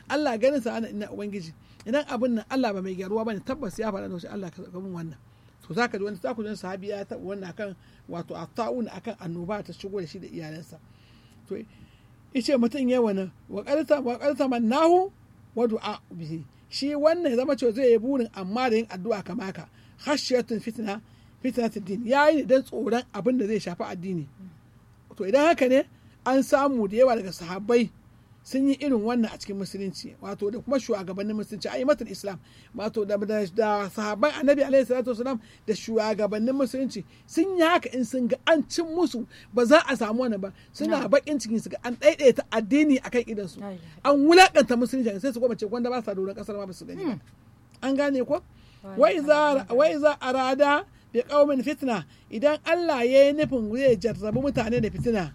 Allah ganin sa ana ina ubangiji idan abin nan Allah ba mai gyaruwa bane tabbas ya faɗa da shi Allah ka saka min wannan to zaka ji wani za ku ji sahabi ya taɓa wannan akan wato atta'un akan annoba ta shigo da shi da iyalansa to ice mutum ya wani wa qarta wa qarta mannahu wa du'a bihi shi wannan ya zama cewa zai yi burin amma da yin addu'a kama haka khashiyatun fitna fitnatud din yayi ne dan tsoron abin da zai shafi addini to idan haka ne an samu da yawa daga sahabbai sun yi irin wannan a cikin musulunci wato da kuma shugabannin musulunci aimatul islam wato da, da, da sahabban annabi alaihi salatu wasalam da shugabannin musulunci sun yi haka in sun ga an cin musu ba za a samu wannan ba suna bakin cikin su ga an daidaita addini akan idan su an wulakanta musulunci sai su goma ce wanda ba sa doron kasar ma ba su gani ba an gane ko wai za arada bi qaumin fitna idan Allah ya yi nufin zai jarrabi mutane da fitina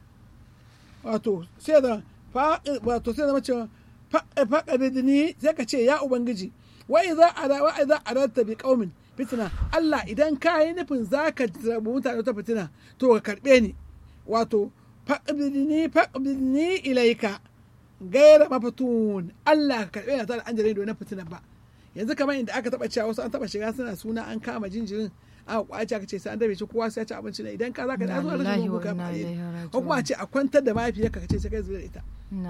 wato sai da wato sai zama cewa faƙa bidini sai ka ce ya ubangiji wai za a wa za a rata bi qaumin fitina Allah idan ka yi nufin zaka jarrabi mutane ta fitina to ka karbe ni wato faƙa bidini faƙa bidini ilaika gaira mafatun Allah ka karbe ni ta da an jarrabi na fitina ba yanzu kamar inda aka taba cewa wasu an taba shiga suna suna an kama jinjirin aka kwace aka ce sai an dabe shi kowa sai ya ci abinci ne idan ka zaka da zuwa rashin kuka ko kuma a ce a kwantar da mahaifiyarka ka ce sai kai zuwa ita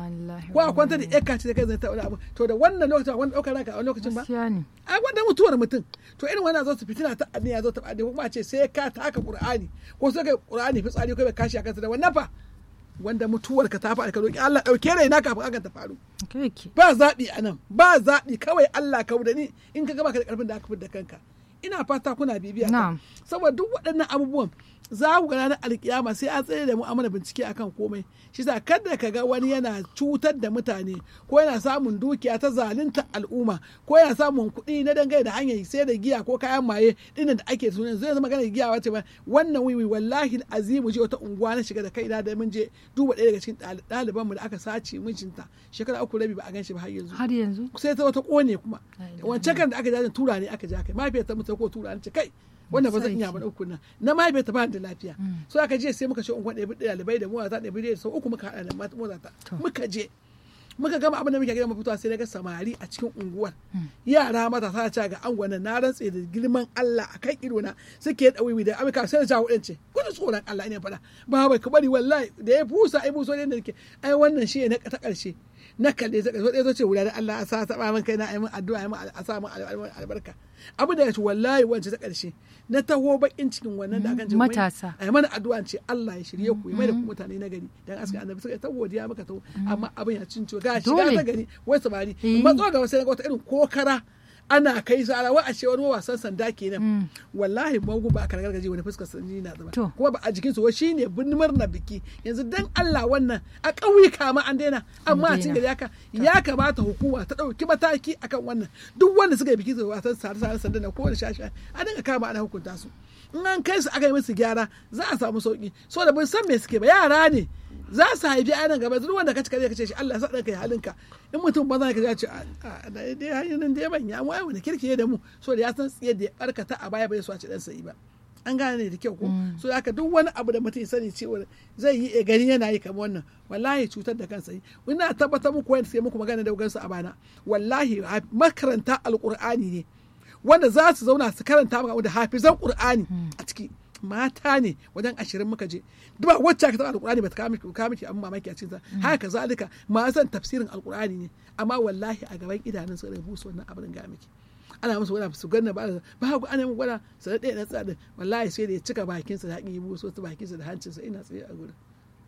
ko a kwantar da yarka ce sai kai zuwa ita wani abu to da wannan lokacin wani daukar ranka a wani lokacin ba a wanda mutuwar mutum to irin wannan zo su fitina ta addini ya zo ta addini kuma a ce sai ka taka qur'ani ko sai kai qur'ani fitsari ko bai kashi a kansa da wannan fa wanda mutuwar ka ta faru ka roki Allah dauke raina kafin hakan ta faru ba zaɓi a nan ba zaɓi kawai Allah ka da ni in ka gaba ka da karfin da aka fi da kanka ina fata kuna bibiya ta saboda duk waɗannan abubuwan za ku ga ranar alkiyama sai an tsaye da mu amana bincike akan komai shi sa kada ka ga wani yana cutar da mutane ko yana samun dukiya ta zalunta al'umma ko yana samun kuɗi na dangane da hanyar sai da giya ko kayan maye dinnan da ake sunan zai zama magana giya wace ba wannan wiwi wallahi azimu je wata unguwa na shiga da kaina da mun je duba ɗaya daga cikin ɗaliban mu da aka sace mijinta shekara uku rabi ba a gan shi ba har yanzu har yanzu sai ta wata kone kuma wancan kan da aka jajin tura ne aka ja kai mahaifiyar ta mutu ko tura ne ce kai wanda ba zan iya ba uku nan na ma bai ta ba da lafiya so aka je sai muka ce unguwa ɗaya ɗalibai da mota ɗaya da sau uku muka haɗa da mota ta muka je muka gama abin da muke gina mafitowa sai daga samari a cikin unguwar yara matasa ta ga angon na rantse da girman Allah a kan ido na suke da wiwi da amika sai da jawo ɗin ce kudu tsoron Allah ne faɗa ba bai ka bari wallahi da ya busa ai buso ne da nake ai wannan shi ne ta ƙarshe na kalle ta ƙarshe ɗaya ce wuya da Allah a sa taɓa min kai na ai min addu'a ai min a sa min albarka abu da ya ce wallahi wancan ta ƙarshe na taho bakin cikin wannan da akan ce matasa ai mana addu'a ce Allah ya shirye ku mai da ku mutane na gari dan aska annabi suka ta godiya maka taho amma abin ya cin ciwo ga shiga ta gari wai samari matso ga wasu wata irin kokara ana kai su ala wa a ce wani wasan sanda kenan wallahi magu ba a karkar gaji wani fuskar sanyi na zama kuma ba a jikin su shi ne birnimar na biki yanzu dan Allah wannan a ƙauyuka ma an daina amma a cikin gari haka ya kamata hukuma ta ɗauki mataki akan wannan duk wanda suka yi biki su wasan sare-sare sanda na kowane shashi a dinga kama ana hukunta su in an kai su aka yi musu gyara za a samu sauki so da bin san me suke ba yara ne za su haifi a nan gaba duk wanda ka cika zai kace shi Allah ya sa ɗanka ya halinka in mutum ba za ka ce a da dai hanyar da ya manya mu ai wani kirki da mu so da ya san tsiye da ya barkata a baya bai so a ci dan sai ba an gane da kyau ko so haka duk wani abu da mutum sani cewa zai yi gani yana yi kamar wannan wallahi cutar da kansa yi ina tabbatar muku wanda sai muku magana da gansu a bana wallahi makaranta alqur'ani ne wanda za su zauna su karanta maka da hafizan qur'ani a ciki mata ne wajen ashirin muka je ba wacce aka taɓa alƙur'ani ba ta kawo miki abin mamaki a cikinsa haka zalika ma san tafsirin alƙur'ani ne amma wallahi a gaban idanun su da busu wannan abin ga miki ana musu wani su ganna ba ba ku ana mun gwada sai ɗaya na tsada wallahi sai da ya cika bakinsa da haƙin yi buso ta bakinsa da hancinsa ina tsaye a gurin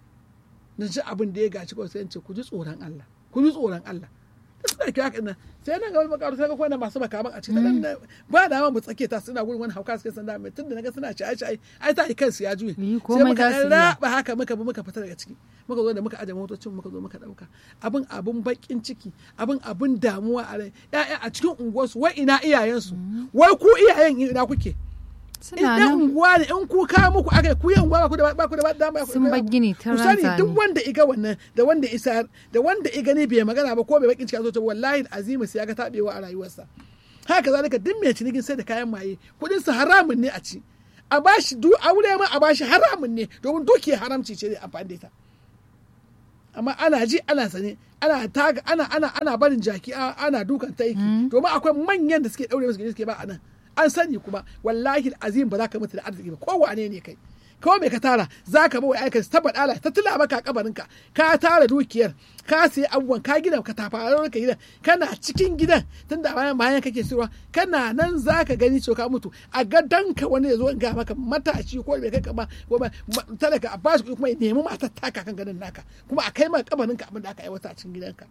na ji abin da ya gaci kawai sai ce ku ji tsoron Allah ku ji tsoron Allah suna kira kan nan sai nan ga wani makaru sai ga kwana masu makaman a cikin nan ba da mu tsake ta suna gurin wani hauka suke sanda mai tunda naga suna ci ai ai ai ta kansu ya juye sai muka raba haka muka bi muka fita daga ciki muka zo da muka aje motocin muka zo muka dauka abin abin bakin ciki abin abin damuwa a rai ya'ya a cikin unguwarsu wai ina iyayensu wai ku iyayen ina kuke suna nan unguwa ne in ku kawo muku aka ku yan unguwa ba ku da ba ku da dama sun bar gini ta ku sani duk wanda iga wannan da wanda isa da wanda iga ne bai magana ba ko bai bakin ciki zo wallahi azima sai ya ga tabewa a rayuwarsa haka zalika duk mai cinikin sai da kayan maye kudin su haramun ne a ci a bashi du aure ma a bashi haramun ne domin dukiya haramci ce da amfani da ita amma ana ji ana sane ana taga ana ana ana barin jaki a- ana dukan taiki domin akwai manyan da suke daure musu gindi suke ba a nan an sani kuma wallahi azim ba za ka mutu da arziki ba ko wane ne kai kawai mai ka tara za ka bawa aika ta baɗala ta tula maka kabarinka ka tara dukiyar ka sayi abubuwan ka gina ka tafarar ka gidan kana cikin gidan tunda bayan bayan kake sirwa kana nan za ka gani cewa ka mutu a gadonka wani ya zo in ga maka matashi ko bai kai ka ba ko ba ma- talaka a bashi kuɗi kuma ya nemi matar taka kan gadon naka kuma a kai maka kabarinka abin da aka aiwata a cikin gidanka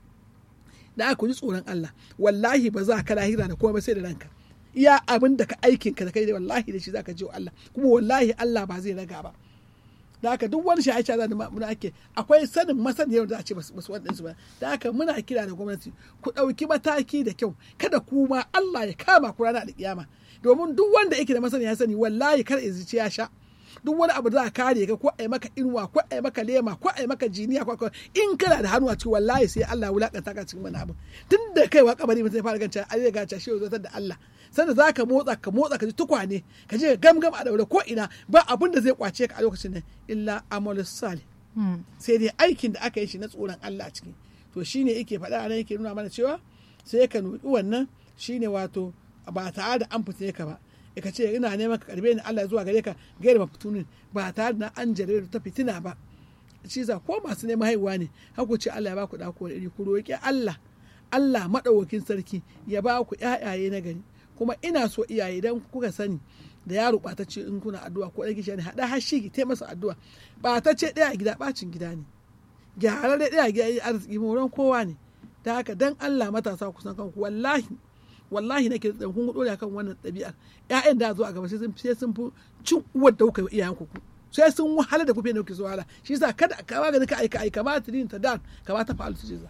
da aka ji tsoron Allah wallahi ba za ka lahira da komai sai da ranka iya abin da ka aikin ka da kai wallahi da shi zaka ji wa Allah kuma wallahi Allah ba zai raga ba da haka duk wani shaye shaye da muna ake akwai sanin masaniyar da a ce basu basu waɗansu ba da haka muna kira da gwamnati ku ɗauki mataki da kyau kada kuma Allah ya kama ku rana da kiyama domin duk wanda yake da masaniya ya sani wallahi kar ya zici ya sha duk wani abu da za a kare ka ko a yi maka inuwa ko a yi maka lema ko a yi maka jiniya ko ko- in kana da hannu a ciki wallahi sai Allah ya wulakanta ka cikin wani abu tun da kaiwa kabari mutum ya fara ganca a zai gaca shi ya da Allah sanda za ka motsa ka motsa ka ji tukwane ka je gamgam a daure ko ina ba abin da zai kwace ka a lokacin nan illa amalus salih Mm. sai dai aikin da aka yi shi na tsoron Allah a ciki to shine yake faɗa a nan yake nuna mana cewa sai ka nuki wannan shine wato ba tare da an fitine ka ba e ka ce ina neman ka karbe ni Allah zuwa gare ka gaira mafitunin ba tare da an jare ta fitina ba shi za ko masu neman haihuwa ne haku ce Allah ya ba ku ɗako da iri ku roƙi Allah Allah maɗaukakin sarki ya ba ku ƴaƴaye na gari kuma ina so iyaye idan kuka sani da yaro ɓatacce in kuna addu'a ko ɗan kishiya ne haɗa hashi ki taimasa addu'a ɓatacce ɗaya a gida ɓacin gida ne gyararre ɗaya a gida yi arziki moron kowa ne ta haka dan Allah matasa kusan kanku wallahi wallahi nake da kun dole akan wannan ɗabi'ar ƴaƴan da zo a gaba sai sun sai sun fi cin uwar da kuka yi iyayen ku sai sun wahala da kufe ne kuke so wahala shi yasa kada ka ba gani ka aika aika ma tidin ta dan ka ba ta fa'al su jiza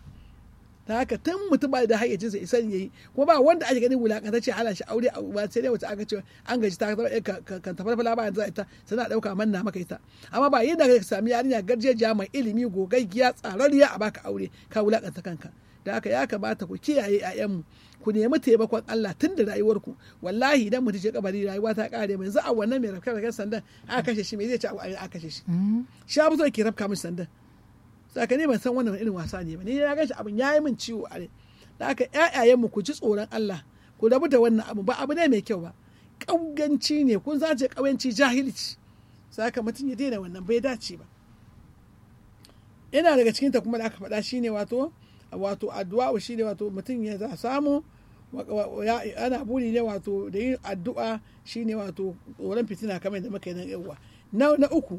ta haka tun mutum ba da hayyacin sa isan yayi kuma ba wanda ake ganin wulakantacce ala shi aure a ba sai dai wata aka ce an gaji ta zama ka kan tafarfala ba yanzu ita sana dauka manna maka ita amma ba yadda ka sami yarinya garjejiya mai ilimi gogaggiya tsararriya a baka aure ka wulakanta kanka da haka ya kamata ku kiyaye 'ya'yanmu ku nemi taimakon Allah tun da rayuwarku wallahi idan mutum ce kabari rayuwa ta kare mai za a wannan mai rafka rafkan sandan aka kashe shi me zai ci a kashe shi shi abu zai ke rafka min sandan saka ne ban san wannan irin wasa ne ba ni na gashi abin yayi min ciwo a rai da haka ƴaƴayenmu ku ji tsoron Allah ku rabu da wannan abu ba abu ne mai kyau ba ƙauyanci ne kun zace ƙauyanci jahilci saka mutum ya daina wannan bai dace ba yana daga cikin ta kuma da aka faɗa shine wato wato addu'a shine wato mutum ya za samu ana buri ne wato da yin addu'a shine wato tsoron fitina kamar da muka yi nan yawa na na uku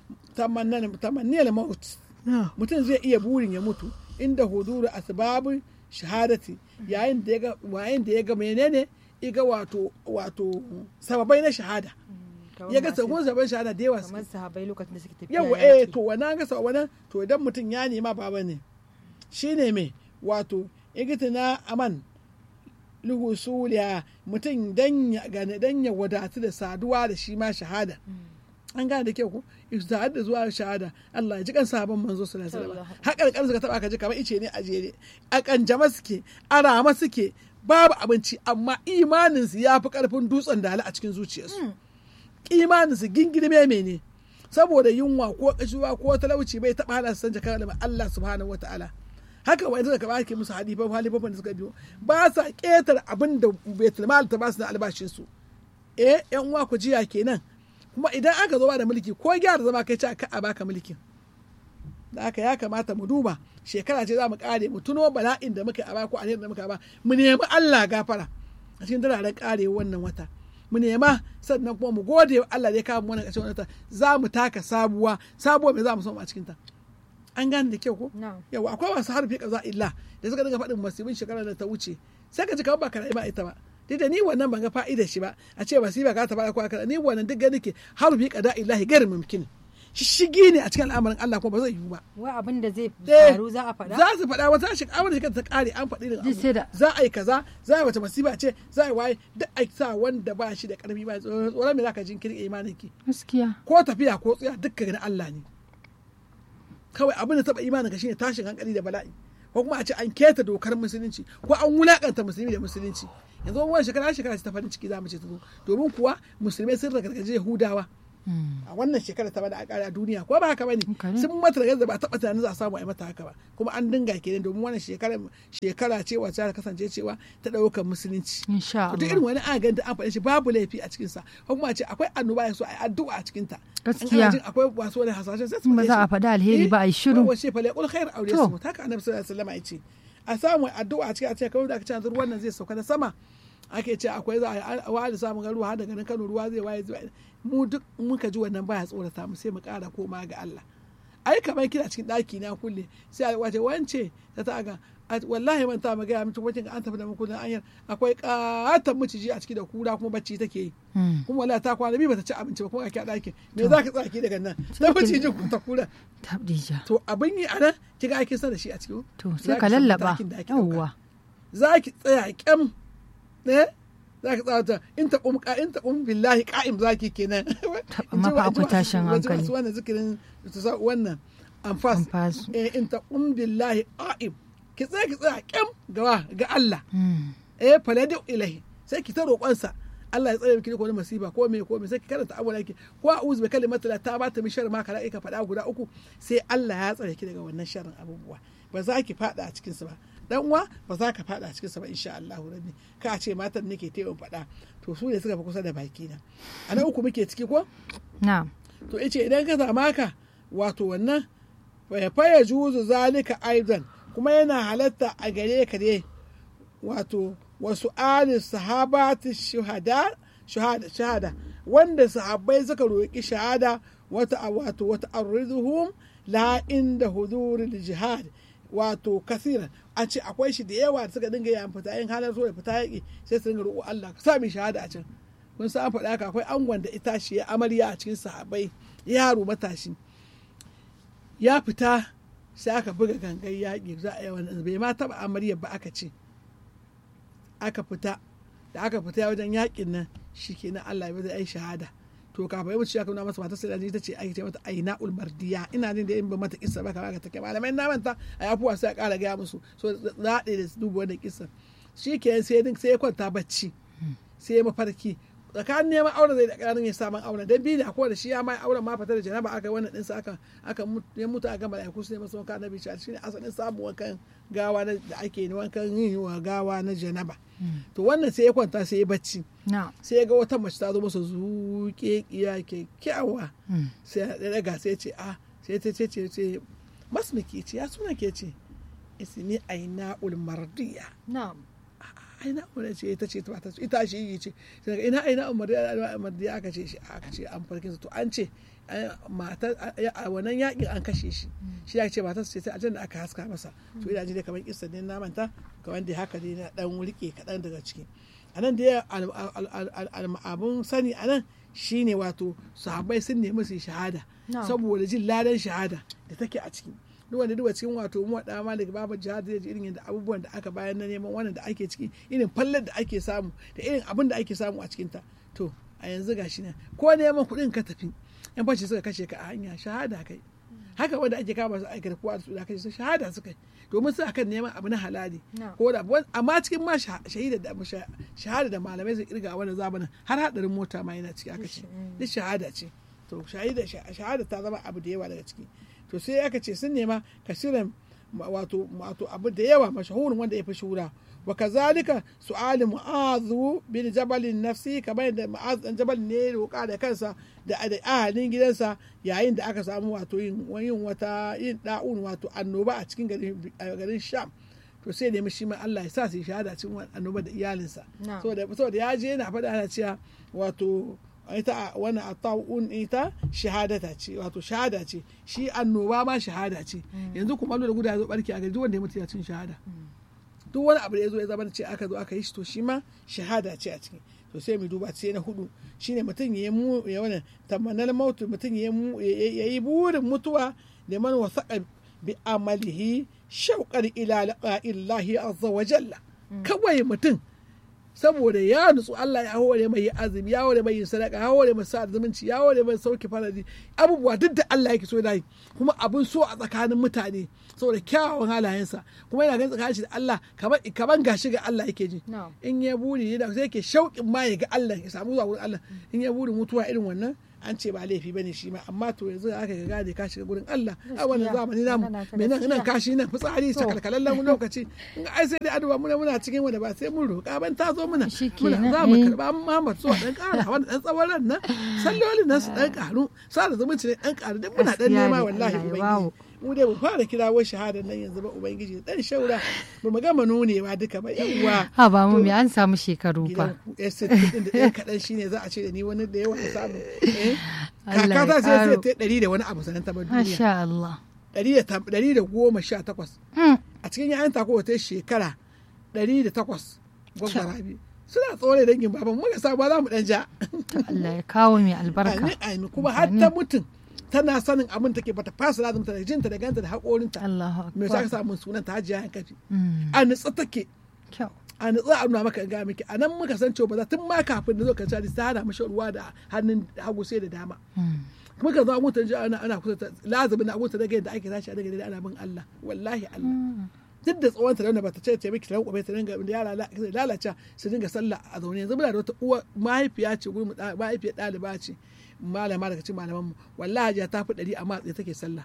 tamanniyar maut mutum zai iya burin ya mutu inda huduru asbabun shahadati yayin da ya ga yayin da ya ga menene iga wato wato sababai na shahada ya ga sabon sabon shahada da yawa kamar sahabai lokacin da suke tafiya yawa eh to wannan ga sabon wannan to idan mutum ya nema baba ne shine me wato igitina aman luhusuliya mutum dan ya gane dan ya wadatu da saduwa da shi ma shahada an gane da kyau ko istihad da zuwa shahada Allah ya ji kan sahabban manzo sallallahu alaihi wasallam haƙar ƙarfi ka taba ka ji kamar ice ne a jere a kanjama suke a rama suke babu abinci amma imanin su ya fi karfin dutsen dala a cikin zuciyarsu imanin su gingirme ne saboda yunwa ko kashuwa ko talauci bai taba hana su san jakar Allah subhanahu wataala haka wa da kaba ke musu halifan halifan da suka biyo ba sa ketar abin da baitul mal ta ba su da albashin su eh yan uwa ku jiya kenan kuma idan aka zo ba da mulki ko gyara zama kai ci a baka mulkin da aka ya kamata mu duba shekara ce za mu kare mu tuno bala'in da muka a ko a da muka ba mu nemi Allah gafara a cikin dararen kare wannan wata mu nema sannan kuma mu gode wa Allah da ya kawo mu wannan ƙarshen wata za mu taka sabuwa sabuwa me za mu samu a cikin ta an gane da kyau ko yawa akwai masu harfi kaza illa da suka dinga faɗin masibin shekara da ta wuce sai ka ji kamar ba ka ba ita ba duk da ni wannan ban ga fa'idar shi ba a ce masiba ka ta ba ko aka ni wannan duk gani ke harfi kada illahi gairu mumkin shigi ne a cikin al'amarin Allah kuma ba zai yiwu ba. Wa abin da zai faru za a faɗa? Za su faɗa wata shi abin da ta kare an faɗi da abu. Za a yi kaza, za a yi wata masiba ce, za a yi waye duk a sa wanda ba shi da ƙarfi ba tsoron me za ka jinkiri imanin ki. Gaskiya. Ko tafiya ko tsaya duk ga Allah ne. Kawai abin da taɓa imanin ka shine tashin hankali da bala'i. Ko kuma a ce an keta dokar musulunci ko an wulakanta musulmi da musulunci. Yanzu wani shekara shekara ce ta farin ciki za mu ce ta zo. Domin kuwa musulmai sun ragargaje Yahudawa. Mm. a wannan shekara ta bada a kare a duniya ko ba haka bane Haka ne. sun mata da ba taɓa tunanin za a samu a yi mata haka ba kuma an dinga kenan domin wannan shekara shekara ce wacce ta kasance cewa ta ɗaukar musulunci insha to duk irin Allah wani an ganta an faɗi shi babu laifi a cikin sa ko kuma a ce akwai annoba ya so a yi addu'a a cikin ta Gaskiya. jin akwai wasu wani hasashen sai su ba faɗe za a shi. faɗi alheri ba a yi shiru wace fa laqul khair aw To. yasmut haka annabi sallallahu alaihi wasallam ya ce a samu addu'a a cikin a ce kawai da aka ce yanzu ruwan nan zai sauka na sama ake ce akwai za a yi wa da samun ruwa har daga nan Kano ruwa zai waye zuwa mu duk muka ji wannan baya tsorata mu sai mu ƙara koma ga Allah ai kamar kina cikin ɗaki na kulle sai a wace wance ta ta ga a- wallahi man ta magana mutum wajen an tafi da mu kullun anyar akwai katon miciji a ciki da kura kuma bacci take yi Mm. kuma wallahi ta kwana biyu bata ci abinci ba kuma a ɗakin me za ka tsaki daga nan ta macijin ku ta kura tabdija to abin yi a nan kiga ake son da shi a cikin to za sai ki ka san lallaba matakin da ake ɗauka. yawwa za ki tsaya kyam ne za ki tsaya ta in ta kum ka in ta kum billahi qa'im za ki kenan In ji amma fa wa- in ji akwai wa- tashin in ji hankali. wasu wannan zikirin su sa wannan anfas Anfas. eh in ta kum billahi qa'im ki tsaya ki tsaya kyam ga ga Allah Mm. eh faladu ilahi sai ki ta roƙonsa Allah ya tsare miki ko wani masifa ko me ko me sai ki karanta abu yake ko a'udhu bi kalimati la ta bata mi sharri ma kala ka faɗa guda uku sai Allah ya tsare ki daga wannan sharrin abubuwa ba za ki faɗa a cikin su ba dan uwa ba za ka faɗa a cikin sa ba insha Allah rabbi ka ce matan nake ta yawan faɗa to su ne suka fi kusa da baki na a na uku muke ciki ko na'am to ice idan ka zama ka wato wannan fa faya juzu zalika aidan kuma yana halatta a gare ka ne wato wasu ali sahabati shuhada shahada shahada wanda sahabbai suka roƙi shahada wata wato wata arrizuhum la inda huduril jihad wato kasira a ce akwai shi da yawa da suka dinga yin fita yin halar so da fita yaƙi sai su dinga roƙo Allah ka sa mi shahada a can kun san an faɗa haka akwai angon da ita shi ya amarya a cikin sahabbai yaro matashi ya fita sai aka buga gangan yaƙi za a yi wani bai ma taɓa amarya ba aka ce aka fita da aka fita wajen yaƙin nan shi ke na Allah ya ai shahada to kafin yau ya nuna masa matar sai ta ce ake ce mata aina ulmardiya ina jin da in ba mata kissa ba kamar ka take malamai na manta a yafuwa sai a ƙara gaya musu so zaɗe da su duba wannan kissa shi ke sai sai ya kwanta bacci sai ya mafarki tsakanin neman auren zai da ƙaramin ya samun auren dan biyu da ko da shi ya mai auren ma fita da janaba aka wannan ɗinsa aka aka ya mutu a gama mala'iku su ne masa wanka na bishi shi ne asalin samun wankan gawa da ake wankan yin wa gawa na janaba to wannan sai ya kwanta sai ya bacci na'am sai ya ga wata mace ta zo masa zuƙe kiya kyakkyawa Mm. sai ya daga sai ya ce a sai ta ce ce ce masmiki ce ya suna ke ce ismi aina ulmardiya na'am aina umar ce ita ce ta ce ita shi yi ce sai daga ina aina umar da umar da aka ce shi aka ce an farkin to an ce matar a wannan yakin an kashe shi shi ya ce matar ce sai a da aka haska masa to ina ji dai kamar kissa ne na manta kamar da haka ne na dan rike kaɗan daga ciki a nan da abun sani a nan shine wato sahabbai sun nemi su yi shahada Na'am. saboda jin ladan shahada da take a ciki duk wanda duba cikin wato mu da ma daga babu jihad zai ji irin yadda abubuwan da aka bayar na neman wannan da ake ciki irin fallar da ake samu da irin abin da ake samu a cikin ta to a yanzu gashi nan ko neman kuɗin ka tafi yan fashi suka kashe ka a hanya shahada kai haka wanda ake kama su aikata kowa da su da kashe su shahada suka yi domin su akan neman abu na halali Na'am. ko da amma cikin ma sha- shahida da sha- shahada da malamai su kirga a wannan zamanin har hadarin mota ma yana ciki aka ce duk shahada ce to shahida shahada ta zama abu da yawa daga ciki to sai aka ce sun nema kasiran wato wato abu da yawa mashahurin wanda ya fi shura wa kazalika su'ali mu'azu bin jabalin nafsi kamar yadda mu'azu dan jabal ne ya roƙa da kansa da da ahalin gidansa yayin da aka samu wato yin yin wata yin da'un wato annoba a cikin garin a garin sham to sai nemi shi ma Allah ya sa su yi shahada cikin wannan annoba da iyalinsa Na'am. saboda saboda ya je yana faɗa ana cewa wato ita wannan atta'un ita shahadata ce wato shahada ce shi annoba ma shahada ce yanzu kuma da guda ya zo barki a gari duk wanda ya mutu ya cin shahada duk wani abu da ya zo ya zama da ce aka zo aka yi shi to shi ma shahada ce a ciki to sai mu duba sai na hudu shine mutum ya yi mu ya wani tamanal mautu mutum ya yi mu- ya yi burin mutuwa da man wasaqa bi amalihi shauqan ila liqa'illahi azza wa jalla kawai mutum saboda ya nutsu Allah ya hore mai yi azumi ya hore mai yin sadaka ya hore mai sa zumunci ya hore mai sauke faradi abubuwa duk da Allah yake so da yi kuma abun so a tsakanin mutane saboda kyawawan halayensa kuma yana ganin tsakanin shi da Allah kamar kaman gashi ga Allah yake ji Na'am. in ya buri yana sai yake shauƙin ma ya ga Allah ya samu zuwa wurin Allah in ya buri mutuwa irin wannan an ce ba laifi bane shi ma amma to yanzu aka ga gane ka shiga gurin Allah a wannan Gaskiya. zamani namu Magana ta me nan nan gaskiya. kashi nan fitsari To. sakalkalallen lokaci in ga ai sai dai addu'a muna muna cikin wanda ba sai mun roƙa ban ta zo muna Shi muna kenan, za mu eh. karba Muhammad so dan ƙara wanda dan tsawon ran nan sallolin nan su dan ƙaru sa da zumunci ne dan ƙaru duk muna dan Gaskiya nema ne, wallahi Allah ya ubangiji bawo. mu dai mu fara kirawo shahadar nan yanzu ba ubangiji dan shaura ba mu gama nunewa duka ba yawwa ha ba mu me an samu shekaru gidan fa ku estate din da ɗan kaɗan shine za a ce da ni wani da yawa na samu eh? Allah ya kaka ta sai sai ƙaro. ta ɗari da wani abu sanan ta bar duniya masha Allah ɗari da tam- ɗari da goma sha takwas Mm. a cikin yayan ta kowace shekara ɗari da takwas gwamna rabi suna tsore dangin baban muka sa ba za mu ɗan ja To Allah ya kawo mai albarka amin amin kuma har ta mutum tana sanin abin take bata fasa lazum ta da jinta da ganta da haƙorinta Allahu me sa ka akbar samu sunan ta hajiya hankafi Mm. a nutsa take kyau a nutsa a nuna maka in ga miki a nan muka san cewa ba za tun ma kafin da zo ka ci ta hana mashi ruwa da hannun hagu sai da dama Mm. muka zo mutan ji ana ana kusa ta lazumin na abuta daga yadda ake tashi a daga ana bin Allah wallahi Allah Mm. duk da tsawon ta da bata ce ce miki ta ranko ta dinga da yara la- zai lalace su dinga sallah a zaune yanzu muna da wata uwa mahaifiya ce gurin da- mahaifiyar ɗaliba ce malama daga cikin malaman mu wallahi hajiya ta fi ɗari amma tsaye take sallah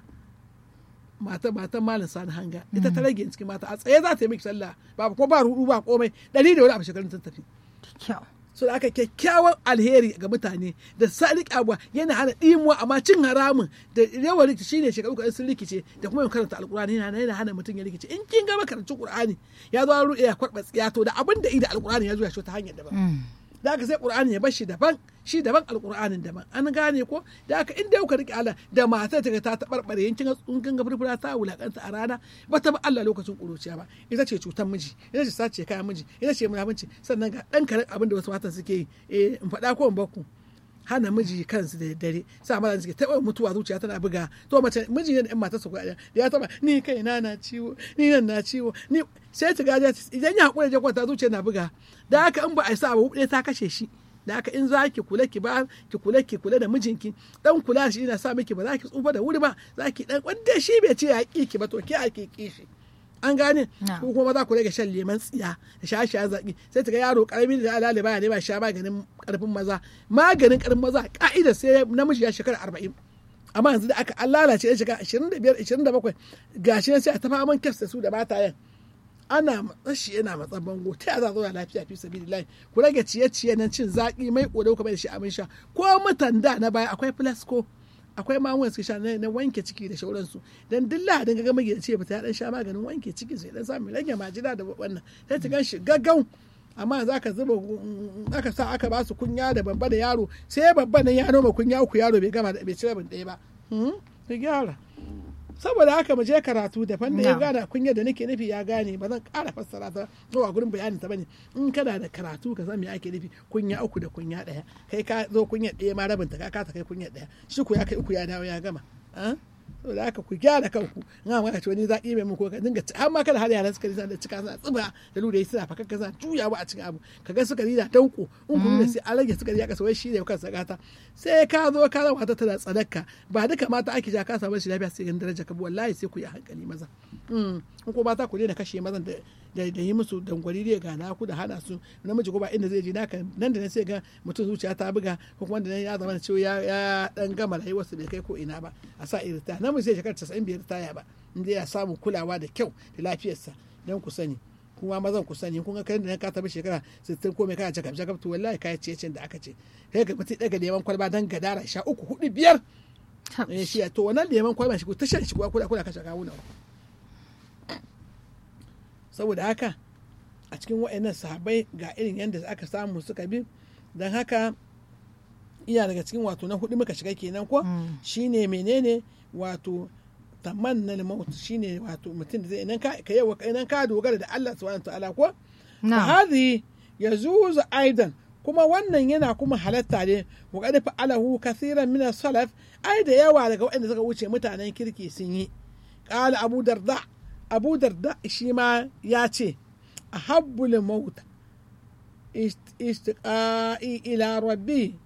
mata matan malam sani hanga ita ta rage cikin mata a tsaye za ta yi miki sallah ba ko ba rudu ba komai ɗari da wani abu shekarun ta tafi kyau so da aka kyakkyawan alheri ga mutane da sadiq abuwa yana hana ɗimuwa amma cin haramun da yawan rikici shine shekaru kaɗan sun rikice da kuma yin karanta alkur'ani yana yana hana mutum ya rikice in kin gama karantun qur'ani ya zo an ruɗe ya kwarɓa tsiyato da abin da ida alkur'ani ya zo ya shi ta hanyar daban Mm. da aka sai qur'ani ya bar shi daban shi daban alqur'anin daban an gane ko da aka inda kuka rike Allah da matar ta ga ta tabarbare yankin tsunkan ga furfura ta wulakanta a rana ba ta ba Allah lokacin kuruciya ba ita ce cutar miji ita ce sace kayan miji ita ce munafunci sannan ga dan karen abin da wasu matan suke yi eh in faɗa ko in bakku hana miji kansu da dare sa maza suke taɓa mutuwa zuciya tana buga to mace miji ne da yan matarsa ko da ya taɓa ni kai na na ciwo ni nan na ciwo ni sai ta gaja idan ya hakura ya kwanta zuciya na buga da haka in ba a sa ba ɗaya ta kashe shi da haka in za ki kula ki ba ki kula ki kula da mijinki dan kula shi ina sa miki ba za ki tsufa da wuri ba za ki dan wanda shi bai ce ya ki ki ba to ki a ki ki shi an gane Na. ko kuma za ku rage shan leman tsiya da shaye-shayen zaƙi sai ta ga yaro karami da alale baya ne ba sha maganin karfin maza maganin karfin maza ka'ida sai namiji ya shekara arba'in amma yanzu da aka an lalace ya shekara ashirin da biyar ashirin da bakwai gashi nan sai a tafa man kyasta su da matayen ana matsashi yana matsan bango ta yaya za a zauna lafiya fi sabilillahi ku rage ciye-ciye nan cin zaƙi mai ƙoda ku bai da shi abin sha ko mutan da na baya akwai flasco akwai magungunan suke sha na na wanke ciki da shauransu dan duk lahadin ga magidanci ya fita ya dan sha maganin wanke ciki sai dan samu rage majina da wannan sai ta gan shi gaggau amma za ka zuba aka sa aka ba su kunya da babba da yaro sai babba nan ya noma kunya uku yaro bai gama da bai ci rabin ɗaya ba Hmm? ka gyara saboda haka mu je karatu da fanda ya Na. gane kunya da nake nufi ya gane ba zan ƙara fassara ta zuwa gurin bayanin ta bane in kana da karatu ka san me ake nufi kunya uku da kunya ɗaya kai ka zo kunya ɗaya ma rabin ta ka kasa kai kunya ɗaya shi ku ya kai uku ya dawo ya gama ah? saboda haka ku gyara kanku in ma ka ce wani zaƙi mai muku ka dinga ci- har ma kada har yaran suka suna da cika suna tsiba da lura suna fakakka suna juyawa a cikin abu kaga suka da danko in ku da sai an rage suka ya kasa wai shi ne kansa gata sai ka zo ka zama ta tana tsadakka ba duka mata ake ja ka samu shi lafiya sai gan daraja ka bi wallahi sai ku yi hankali maza Mm. in ko mata ku daina kashe mazan da da da yi musu dangwari da gana ku da hana su namiji ko ba inda zai je naka nan da nan sai ga mutum zuciya ta buga ko kuma da nan ya zama da cewa ya ya dan gama rayuwarsa bai kai ko ina ba a sa irin ta namiji zai shekara 95 biyar taya ba inda ya samu kulawa da kyau da lafiyarsa dan ku sani kuma mazan ku sani kun ga kai da nan ka taɓa shekara 60 ko mai kana jakab jakab to wallahi kai ciye da aka ce kai ga mutum daga neman kwalba dan gadara sha uku hudu biyar Tab. eh shi to wannan neman kwalba shi ku ta shan shi kuwa kula kula kashe kawuna saboda haka a cikin wa'annan sahabbai ga irin yadda aka samu suka bi don haka iya daga cikin wato na hudu muka shiga kenan ko Mm. shine menene wato tamanna maut shine wato mutum da zai idan ka ka yawa idan ka dogara da Allah subhanahu wa ta'ala ko Na. hadhi yazuzu aidan kuma wannan yana kuma halatta ne wa qad fa'alahu kathiran min salaf ai da yawa daga waɗanda suka wuce mutanen kirki sun yi qala abu darda abu darda shi ma ya ce ahabbul maut ist- istiqa'i ila rabbi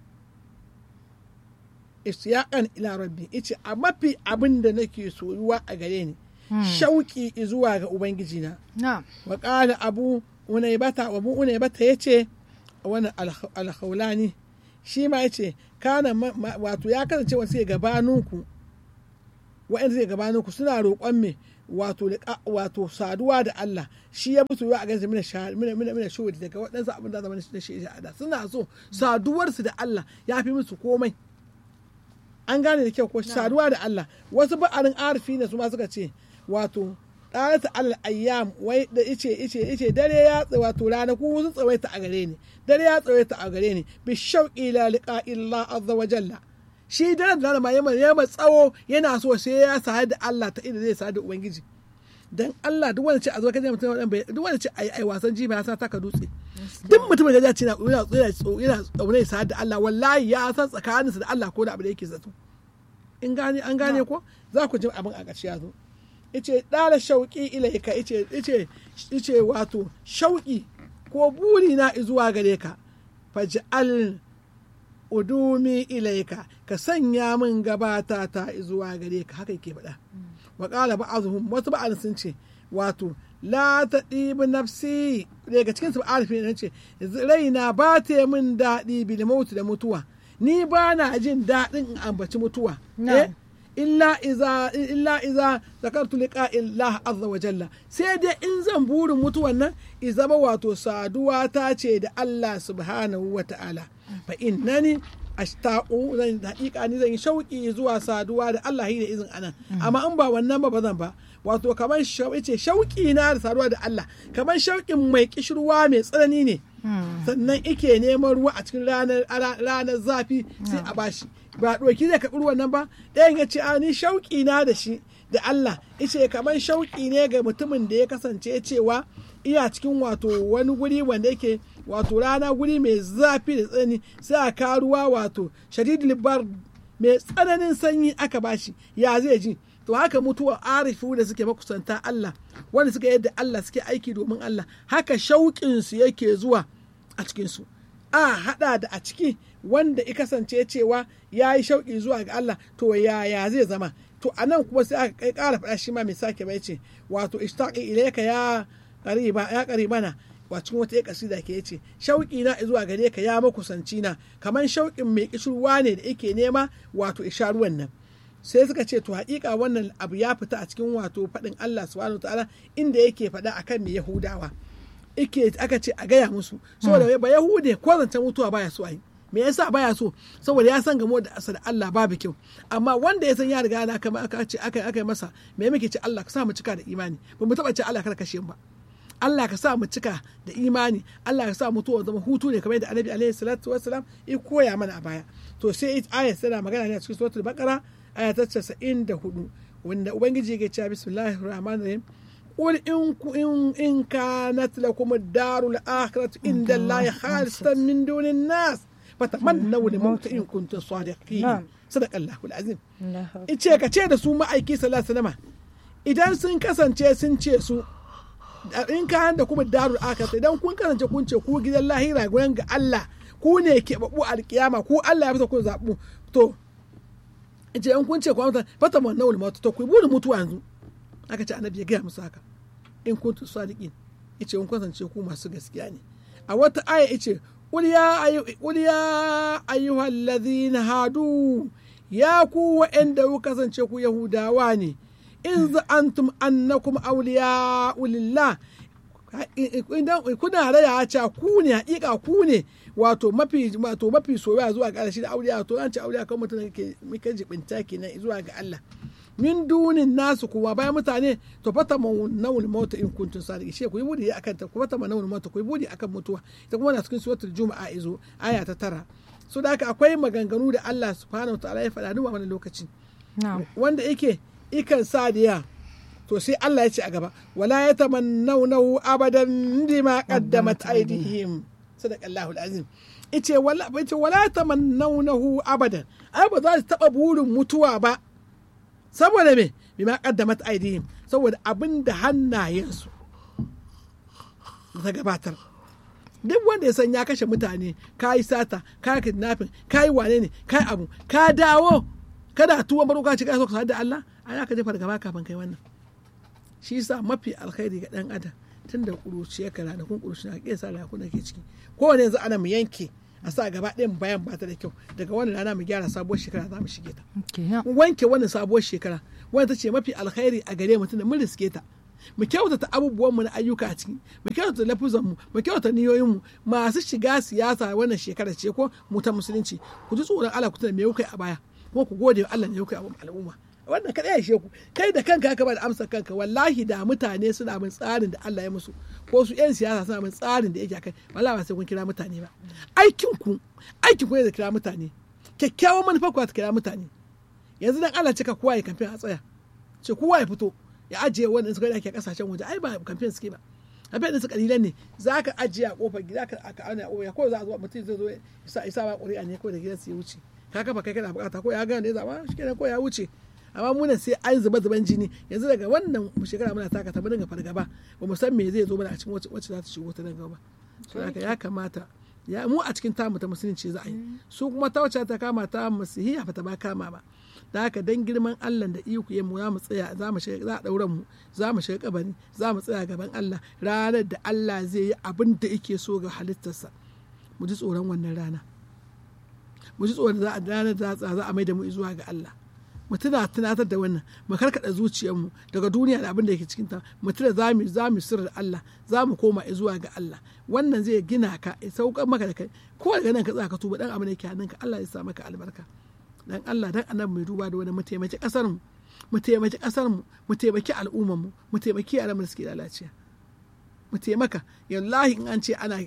istiyaqan ila rabbi ice a mafi abin da nake soyuwa a gare ni shauki zuwa ga ubangijina Na. وقال أبو أنيبة أبو أنيبة يتي وانا الخولاني shi ma yace kana ma- ma- wato ya kasance wasu ya gabaninku wa'anda zai gabaninku suna roƙon me wato liƙa- wato saduwa da Allah shi ya musu a ganin mina sha- mina mina mina shuhudi daga waɗansu abin da zama na shi da suna so saduwarsu da Allah ya fi musu komai an gane da kyau ko saduwa da Allah wasu ba'arin arifi ne su ma suka ce wato ɗanata Allah ayyam wai da ice ice ice dare ya tsa wato ranaku sun tsawaita a gare ni dare ya tsawaita a gare ni bi shauqi la liqa illa azza wa jalla shi dare da rana ma yamma yamma tsawo yana so sai ya sadu da Allah ta inda zai sadu da ubangiji dan Allah duk wanda ce a zo kaje mutum wannan bai duk wanda ce ai ai wasan jiba ya sa taka dutse duk mutumin da ya ce yana yana yana yana tsaune sa da Allah wallahi ya san tsakaninsa da Allah ko da abu da yake zato in gane an gane ko za ku ji abin a ƙarshe ya zo ice ɗala shauƙi ilaika ice ice ice wato shauƙi ko buri na zuwa gare ka faj'al udumi ilaika ka sanya min gabata ta zuwa gare ka haka yake faɗa wa ƙala ba'azuhum wasu ba'an sun ce wato la ta ɗibi nafsi daga cikin su ba'arfi ne ce raina ba ta min daɗi bil mautu da mutuwa ni ba na jin daɗin in ambaci mutuwa Na'am. eh illa iza illa iza zakartu liqa illah azza wa jalla sai dai in zan burin mutuwan nan izama wato saduwa ta ce da Allah subhanahu wa ta'ala fa innani ashtaqu zan haƙiƙa ni zan yi shauƙi zuwa saduwa da Allah da izin anan amma in ba wannan ba ba zan ba wato kamar shauƙi ce shauƙi na da saduwa da Allah kamar shauƙin mai kishirwa mai tsanani ne sannan ike neman ruwa a cikin ranar ranar zafi sai a bashi ba ɗauki zai karɓi ruwan nan ba ɗayan ya ce a ni shauƙi na da shi da Allah ice kamar shauƙi ne ga mutumin da ya kasance cewa iya cikin wato wani guri wanda yake wato rana guri mai zafi da tsanani sai a ka ruwa wato shadid libar mai tsananin sanyi aka bashi ya zai ji to haka mutuwa arifu da suke makusanta Allah wanda suka yadda Allah suke aiki domin Allah haka shauƙinsu yake zuwa a cikinsu a haɗa da a ciki wanda ya kasance cewa ya yi shauƙi zuwa ga Allah to yaya zai zama to a nan kuma sai aka kai ƙara faɗa shi ma mai sake bai ce wato ishtaqi ilayka ya qariba ya qaribana wa cikin wata kasida ke yace shauƙi na zuwa gare ka ya makusanci na kamar shauƙin mai kishirwa ne da yake nema wato isharuwan nan sai suka ce to haƙiƙa wannan abu ya fita a cikin wato faɗin Allah subhanahu wa ta'ala inda yake faɗa akan mai Yahudawa ike aka ce a gaya musu saboda ba Yahude ko zancen mutuwa baya so a yi me yasa baya so saboda ya san gamo da asar Allah babu kyau amma wanda ya san ya riga na kama aka ce aka aka masa me muke ce Allah ka sa mu cika da imani ba mu taba ce Allah kar kashe mu ba Allah ka sa mu cika da imani Allah ka sa mutuwa zama hutu ne kamar yadda Annabi alaihi salatu wassalam ya koya mana a baya to sai ayat tana magana ne a cikin suratul baqara aya ta 94 wanda ubangiji yake cewa bismillahir rahmanir rahim قل إن إن إن كانت لكم الدار الآخرة عند الله خالصة من دون الناس فتمنوا الموت إن كنتم صادقين نعم. صدق الله العظيم ice ka ce da su ma'aiki sallallahu alaihi idan sun kasance sun ce su in ka da kuma darul akhirah idan kun kasance kun ce ku gidan lahira gurin ga Allah ku ne ke babu alkiyama ku Allah ya fita ku zabu to ice in kun ce ku mutan fata mun nawul mautu to ku burin mutuwa yanzu aka ce annabi ya gaya musu haka in kuntu sadiqin yace in kasance ku masu gaskiya ne a wata aya yace qul ya ayu qul ya ayyuhal ladhina hadu ya ku wa'anda ku kasance ku yahudawa ne in za'antum annakum awliya lillah idan kuna raya cewa ku ne hakika ku ne wato mafi wato mafi soyayya zuwa ga Allah shi da auliya to an ce auliya kan mutum ke muke jibinta kenan zuwa ga Allah min dunin nasu kuma bayan mutane to fata nawul mauta in kuntum sadiqin she ku yi budi akan ta ku fata nawul mauta ku yi budi akan mutuwa ita kuma na cikin suratul juma'a izo aya ta tara so da haka akwai maganganu da Allah subhanahu wa ta'ala ya faɗa duba wani lokaci na'am wanda yake ikan sa da ya to sai Allah ya ce a gaba wala ya tamannawnahu abadan bima qaddamat aydihim sadaqallahu alazim ice wala ice wala tamannawnahu abadan ai ba za su taba burin mutuwa ba saboda me bima qaddamat aydihim saboda abin da hannayensu ta gabatar duk wanda ya san ya kashe mutane ka yi sata ka yi kidnapping ka yi wane ne ka yi abu ka dawo kada tuwon baro ka ci ka so ka da Allah a ya ka jefa gaba kafin kai wannan shi yasa mafi alkhairi ga dan adam tun da kuruciya ka ranakun kuruciya ka kesa ranakun da ke ciki kowane yanzu ana mu yanke a sa gaba ɗayan bayan ba ta da kyau daga wannan rana mu gyara sabuwar shekara za mu shige ta kenan mu wanke wannan sabuwar shekara wanda ta ce mafi alkhairi a gare mu tunda mun riske ta mu kyautata abubuwan mu na ayyuka a ciki mu kyautata lafuzan mu mu kyautata niyoyin mu masu shiga siyasa wannan shekara ce ko mu ta musulunci ku ji tsoron Allah ku tuna me kuka yi a baya kuma ku gode wa Allah ne kuka yi a al'umma wannan kada ya ku kai da kanka ka ba da amsa kanka wallahi da mutane suna bin tsarin da Allah ya musu ko su yan siyasa suna bin tsarin da yake akai wallahi ba sai kun kira mutane ba aikin ku aikin ku ne da kira mutane kyakkyawan manufa ku ta kira mutane yanzu dan Allah cika kowa ya kamfen a tsaya ce kowa ya fito ya ajiye wannan suka da ake kasashen waje ai ba kamfen suke ba abin da su kalilan ne za ka ajiye a kofar gida ka aka ana ya ko za a zo mutum zai zo isa isa ba ƙuri'a ne ko da gidan su ya wuce ka kafa kai kana bukata ko ya gane ya zama shi kenan ko ya wuce amma muna sai an zuba zuban jini yanzu daga wannan shekara muna taka ta mu dinga fargaba ba mu san me zai zo mana a cikin wacce za ta shigo ta nan gaba so haka ya kamata ya mu a cikin tamu ta musulunci za a yi su kuma ta wacce ta kama ta masihiya ba ta ba kama ba da haka dan girman Allah da iko ya mu za mu tsaya za mu shiga za a dauran mu za mu shiga kabari za mu tsaya gaban Allah ranar da Allah zai yi abin da yake so ga halittarsa mu ji tsoron wannan rana mu ji tsoron za a ranar da za a mai da mu zuwa ga Allah mu tuna tunatar da wannan mu karkada zuciyarmu daga duniya da abin da yake cikin ta mu tuna za mu za mu sirri Allah za mu koma zuwa ga Allah wannan zai gina ka ya saukar maka da kai ko daga nan ka tsaka tuba dan abin da yake hannunka Allah ya sa maka albarka dan Allah dan annabi mai duba da wani mu taimaki kasar mu mu taimaki kasar mu mu taimaki al'ummar mu mu taimaki yaran mu da suke lalaciya mu taimaka yallahi in an ce ana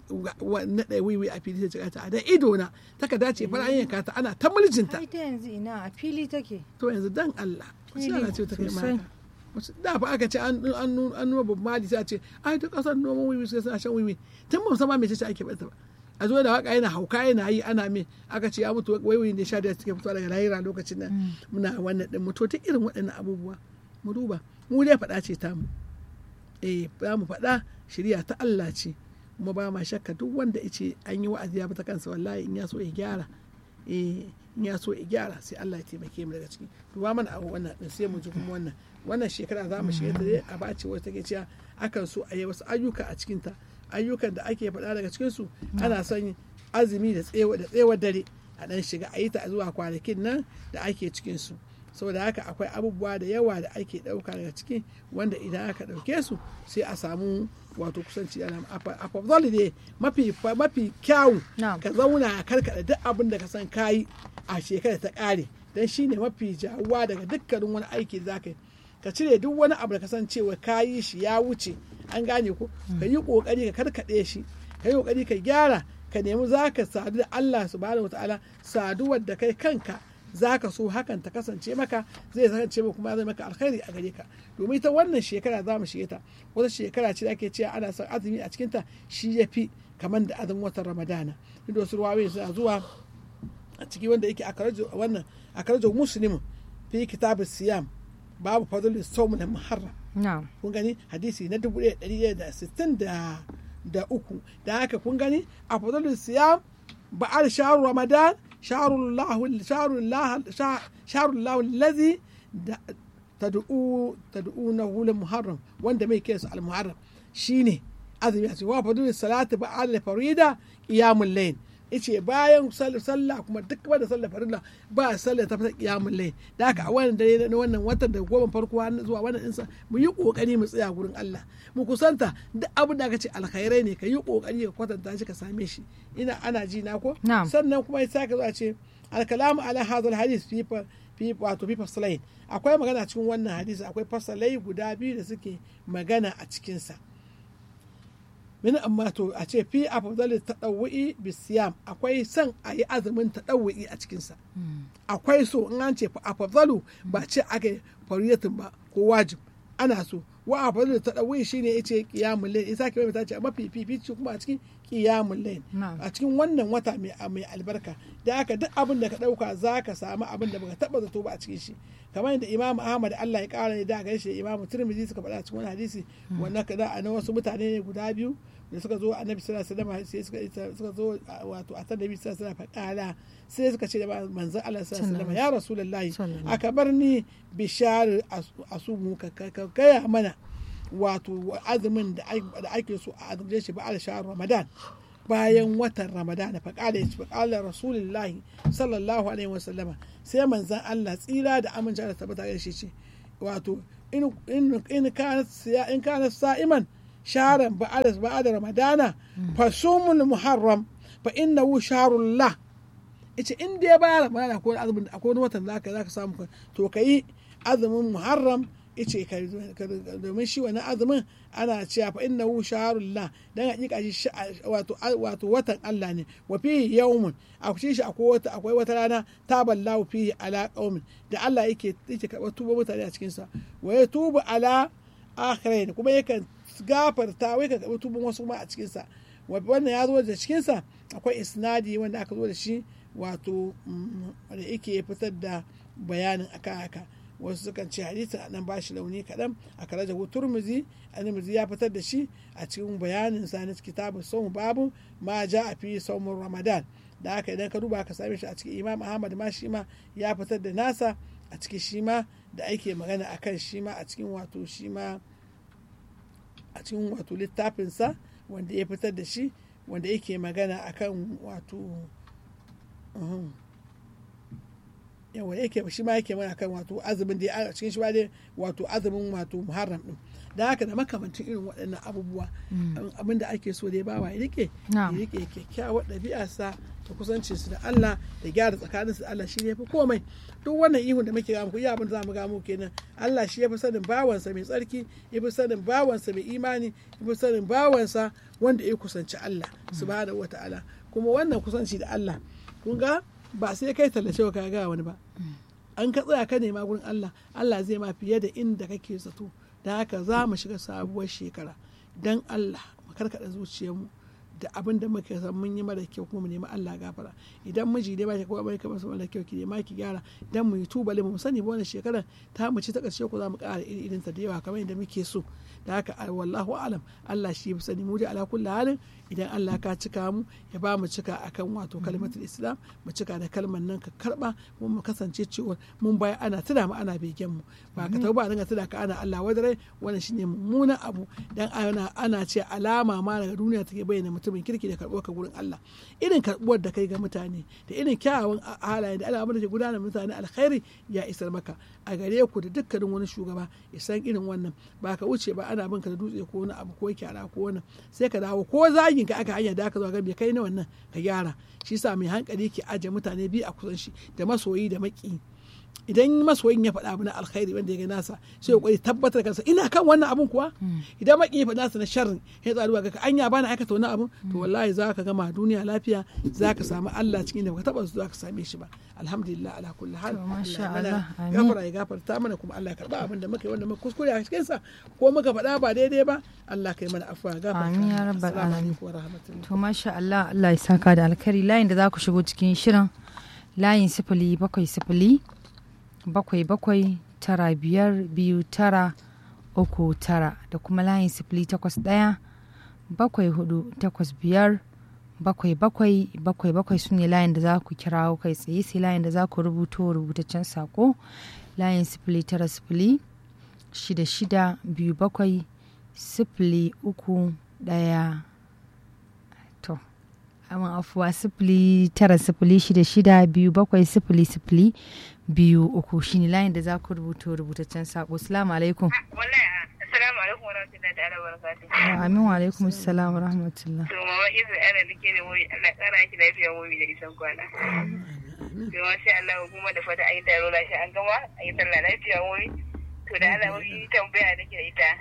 naɗa wiwi a fili ta ta da ido na taka dace fara an yanka ta ana ta muljinta ai ta yanzu ina a fili take to yanzu dan Allah wasu Fili, yana ce ta kai sosai. maka Wasu- da fa aka ce an an an nuna babu mali sai a ce ai ta kasar noman wiwi sai suna shan wiwi tun ba mu san ma me ce ake bata ba a zo da waka yana hauka yana yi ana me aka ce ya mutu wiwi ne sha da suke fitowa daga lahira lokacin nan muna wannan din mutu ta irin waɗannan abubuwa mu duba mu dai faɗa ce ta mu eh za mu faɗa shirya ta Allah ce kuma ba ma shakka duk wanda ya ce an yi wa'azi ya bata kansa wallahi in ya so ya gyara eh in ya so ya gyara sai Allah ya taimake mu daga ciki duba mana a wannan din sai mu ji kuma wannan wannan shekara za mu shiga ta dai a bace wata take cewa akan so a yi wasu ayyuka a cikin ta ayyukan da ake faɗa daga cikin su ana son azumi da tsewa da tsewar dare a dan shiga a yi ta zuwa kwanakin nan da ake cikin su saboda haka akwai abubuwa da yawa da ake ɗauka daga ciki wanda idan aka ɗauke su sai a samu wato kusanci ana a fafzali ne mafi mafi kyawu Na'am. ka zauna a karkaɗa duk abin da ka san kayi a shekara ta ƙare don shine mafi jawuwa daga dukkanin wani aiki da zaka yi ka cire duk wani abu da ka san cewa kayi shi ya wuce an gane ko ka yi ƙoƙari ka karkaɗe shi ka yi ƙoƙari ka gyara ka nemi za ka sadu da Allah subhanahu wataala saduwar da kai kanka za ka so hakan ta kasance maka zai kasance maka kuma zai maka alkhairi a gare ka domin ita wannan shekara za mu shige ta wata shekara ce da ake cewa ana son azumi a cikinta shi ya fi kamar da azumin watan ramadana duk da wasu ruwayoyi suna zuwa a ciki wanda yake a karajo wannan a karajo muslim fi kitabus siyam babu fadlul sawm na muharram na'am kun gani hadisi na dubu ɗaya ɗari ɗaya da sittin da da uku da haka kun gani a fadlul siyam ba'al shahru ramadan shahrullahu shahrullahu shahrullahu allazi da tad'u tad'unahu lil muharram wanda mai kiransa al muharram shine azumi a ce wa fadlul salati ba'al farida qiyamul layl yace bayan sallah kuma duk wanda sallah farilla ba sallah ta fata qiyamul layl da haka a wannan dare na wannan watan da goma farko har zuwa wannan insa mu yi kokari mu tsaya gurin Allah mu kusanta duk abin da aka ce alkhairai ne ka yi kokari ka kwatanta shi ka same shi ina ana ji na ko Na'am. sannan kuma ya saka zuwa ce alkalamu ala hadal hadis fi fa- fi wato fi fasalai akwai magana cikin wannan hadisi akwai fasalai guda biyu da suke magana a cikinsa min amma to a ce fi afdalil tadawwi bisiyam akwai son a yi azumin tadawwi a cikinsa akwai so in an ce afdalu ba ce aka fariyatin ba ko wajib ana so wa afdalu tadawwi shine yace qiyamul layl isa ke mai ce mafi fifici kuma a cikin qiyamul layl Na'am. a cikin wannan wata mai mai albarka da haka duk abin da ka dauka zaka samu abin da baka taba zato ba a cikin shi kamar yadda Imam Ahmad Allah ya kara da gaishe da Imam Tirmidhi suka faɗa cikin wani hadisi wannan kada a na wasu mutane ne guda biyu da suka zo annabi sallallahu alaihi wasallam sai suka suka zo wato a annabi sallallahu alaihi wasallam faƙala sai suka ce da manzon Allah sallallahu alaihi wasallam ya rasulullahi Sallallahu. aka bar ni bishar asumu ka ka- ka gaya mana wato azumin da ai- da ake so a azumce shi ba a shahar ramadan bayan watan ramadana faƙala ya ce faƙala rasulullahi sallallahu alaihi wasallama sai manzan Allah tsira da amince da tabbata da shi ce wato in in kana in kana sa'iman sharan ba'ada ba'ada ramadana fasumul muharram fa innahu shahrullah ita in dai ba ramadana ko azumin akwai wani watan zaka zaka samu to kai azumin muharram ice ka domin shi wani azumin ana cewa fa inna hu shaharullah dan hakika shi wato wato watan Allah ne wa fihi yawmun a cikin shi akwai wata akwai wata rana taballahu fihi ala qaumin da Allah yake yake karɓar tuba mutane a cikin sa wa yatubu ala akhirin kuma yakan gafarta wai ka karɓi tuban wasu ma a cikin sa wannan ya zo da cikin sa akwai isnadi wanda aka zo da shi wato da yake fitar da bayanin akan haka wasu sukan ce hadisin a nan bashi launi kaɗan a kare da turmuzi turmuzi ya fitar da shi a cikin bayanin sa na kitabun saumu babu ma ja a fi saumun ramadan da haka idan ka duba ka same shi a cikin imam ahmad ma shi ma ya fitar da nasa a cikin shi ma da ake magana a kan shi ma a cikin wato shi ma a cikin wato littafinsa wanda ya fitar da shi wanda yake magana a kan wato yawa yake shi ma yake mana kan wato azumin da a cikin shi ba dai wato azumin wato muharram din da haka da makamantin irin waɗannan abubuwa abin da ake so dai bawa ya rike ya rike kyakkyawar ɗabi'arsa da kusancin su da Allah da gyara tsakaninsu da Allah shi ne fi komai duk wannan ihun da muke ga muku iya abin da zamu ga muku kenan Allah shi ya fi sanin bawansa mai tsarki ya fi sanin bawansa mai imani ya fi sanin bawansa wanda ya kusanci Allah subhanahu wata'ala kuma wannan kusanci da Allah kun ga ba sai kai tallace wa ka ga wani ba an ka tsaya ka nema gurin Allah Allah zai ma fiye da inda kake zato da haka za mu shiga sabuwar shekara dan Allah mu karkada zuciyarmu da abin da muka san mun yi mara kyau kuma mu nemi Allah gafara idan miji dai ba shi kuma bai kamar mara kyau ki nema ki gyara dan mu yi tubali mu sani ba wannan shekarar ta mu ci ta karshe ko za mu ƙara iri irin ta da yawa kamar yadda muke so da haka wallahu alam Allah shi ya sani mu da ala kulli halin idan Allah ka cika mu ya ba mu cika akan wato kalmatul islam mu cika da kalmar nan ka karba mu mu kasance cewa mun baya ana tuna mu ana begen mu ba ka tauba a dinga tuna ka ana Allah wadare wannan shine mummunan abu dan ana ana ce alama ma daga duniya take bayyana mutumin kirki da karɓuwar ka gurin Allah irin karɓuwar da kai ga mutane da irin kyawawan halaye da al'amuran da ke gudanar mutane alkhairi ya isar maka a gare ku da dukkanin wani shugaba ya san irin wannan ba ka wuce ba ana bin ka da dutse ko wani abu ko kyara ko wani sai ka dawo ko zagin ka aka hanya da aka zo ga bai kai na wannan ka gyara shi sa mai hankali ke aje mutane biyu a kusan shi da masoyi da maki idan masoyin ya faɗa abu na alkhairi wanda ya ga nasa sai ya kwari tabbatar kansa ina kan wannan abun kuwa idan maki ya faɗa nasa na sharrin ya tsaruwa ga anya bana aikata wani abun to wallahi za ka gama duniya lafiya za ka samu Allah cikin da baka taba za ka same shi ba alhamdulillah ala kulli hal gafara ya gafarta mana kuma Allah ya karba abin da muka yi wanda muka kuskure a cikin sa ko muka faɗa ba daidai ba Allah kai mana afwa gafarta amin ya rabbal alamin wa rahmatullahi to masha Allah Allah ya saka da alkhairi layin da za ku shigo cikin shirin layin sifili bakwai sifili bakwai bakwai tara biyar biyu tara uku tara da kuma layin sifili takwas ɗaya bakwai hudu takwas biyar bakwai bakwai bakwai bakwai su ne layin da za ku kira kai tsaye sai layin da za ku rubuto rubutaccen sako layin sifili tara sifili shida shida biyu bakwai sifili uku ɗaya to amin afuwa sifili tara sifili shida shida biyu bakwai sifili sifili biyu uku shine layin da za ku rubuta rubutaccen sako salamu alaikum Assalamu alaikum warahmatullahi ta'ala barakatuh. wa amin wa alaikum assalam wa rahmatullah To mama izu ana dake da wuri Allah kara ki lafiya wuri da isan kwana. To masha Allah kuma da fata ayi taro lafiya an gama ayi sallah lafiya wuri. To da Allah wuri tambaya nake da ita.